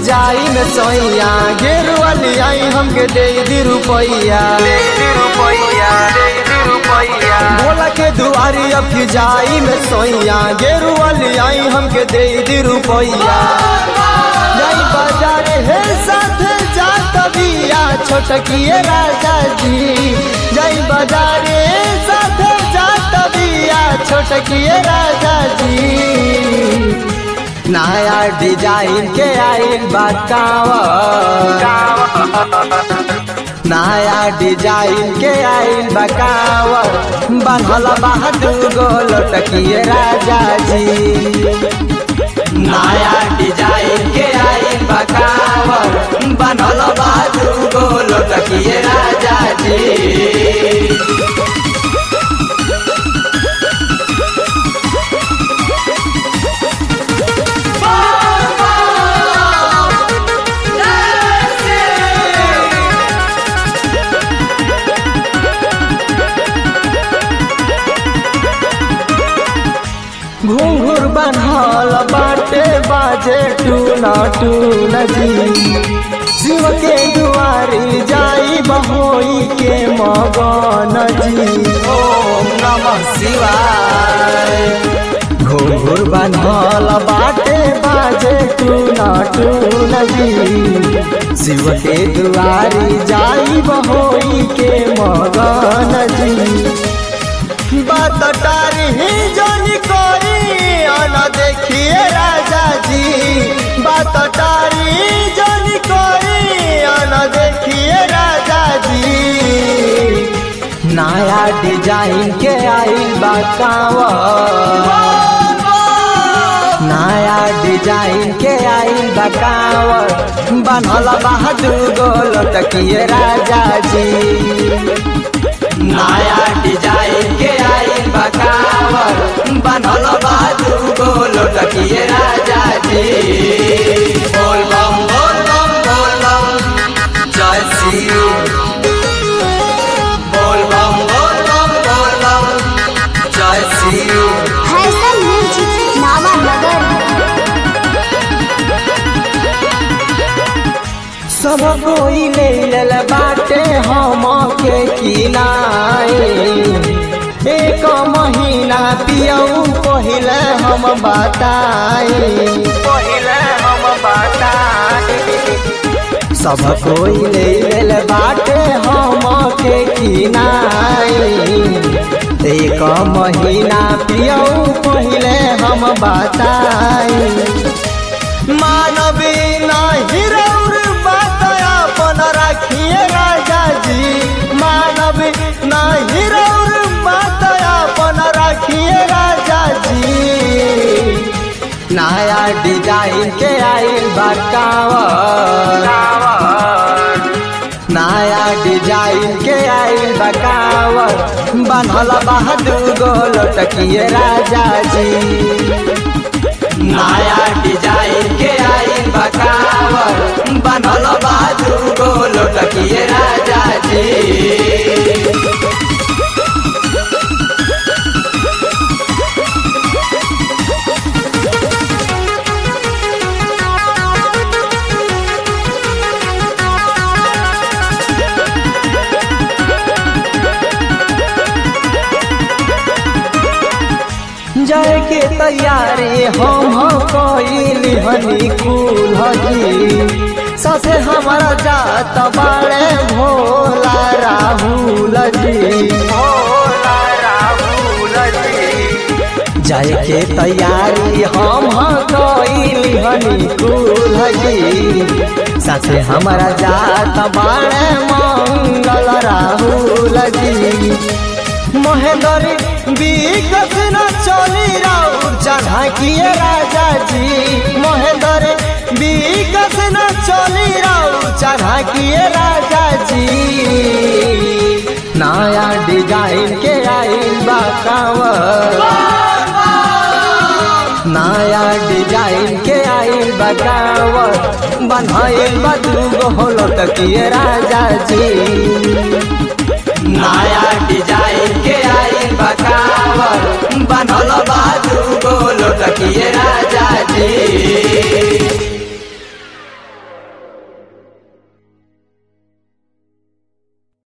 जाई में सोइया गेरुआ ले आई हमके दे दी रुपैया बोला के दुआरी अब की जाई में सोइया गेरुआ ले आई हमके दे दी रुपैया जाई बाजार हे साथ जा तबिया छोटकिए राजा जी जाई बाजार साथ जा तबिया छोटकिए राजा जी नया डिजाइन के आइल बतावा नया डिजाइन के आइल बकावर बनल बहादुर गो लटकिए राजा जी नया डिजाइन के आइल बकावर बनल बहादुर गो लटकिए राजा जी घूंघूर बनल बाटे बाजे टूना टून जी शिव के दुआरी जाई बहोई के मगन जी ओम नमः शिवाय घूंघूर बनल बाटे बाजे टूना टून जी शिव के दुआरी जाई बहोई के मगन जी बात टारी ही जोनी कोरी आना देखिए राजा जी बात टारी जोनी कोरी आना देखिए राजा जी नया डिजाइन के आई बाकावा नया डिजाइन के आई बकावर बनल बहादुर गोल तकिए राजा जी नया डिजाइन के आई बकावर बनल बहादुर गोल तकिए राजा जी बोल बम बोल बम बोल बम जय श्री बोल बम बोल बम बोल बम जय श्री फैशन म्यूजिक नावा नगर सब कोई ले लेल बाटे हम के किनाए एक महीना पियऊ पहिले हम बताए पहिले हम बताए सब कोई ले लेल बाटे हम के किनाए एक महीना पियऊ पहिले हम बताए मानवी नाही रौर बात अपन राखिए राजा जी मानवी नाही रौर बात अपन राखिए राजा जी नया डिजाइन के आइल बकावर नया डिजाइन के आइल बकावर बनल बहादुर गोल टकिए राजा जी नया डिजाइन के आइल बकावर बनल बहादुर गोल टकिए राजा जी जाए के तैयारी हम कइली हनी कुल हजी ससे हमारा जात बाड़े भोला राहुल जी भोला राहुल जी जाए के तैयारी हम कइली हनी कुल हजी ससे हमारा जात बाड़े मंगल राहुल जी महेंद्र विकस न चली राउर चढ़ा किए राजा जी महेंद्र विकस न चली राउर चढ़ा किए राजा जी नया डिजाइन के आइल बा कांवर नया डिजाइन के आइल बा कांवर बनवाइल बा दूगो होलो तकिए राजा जी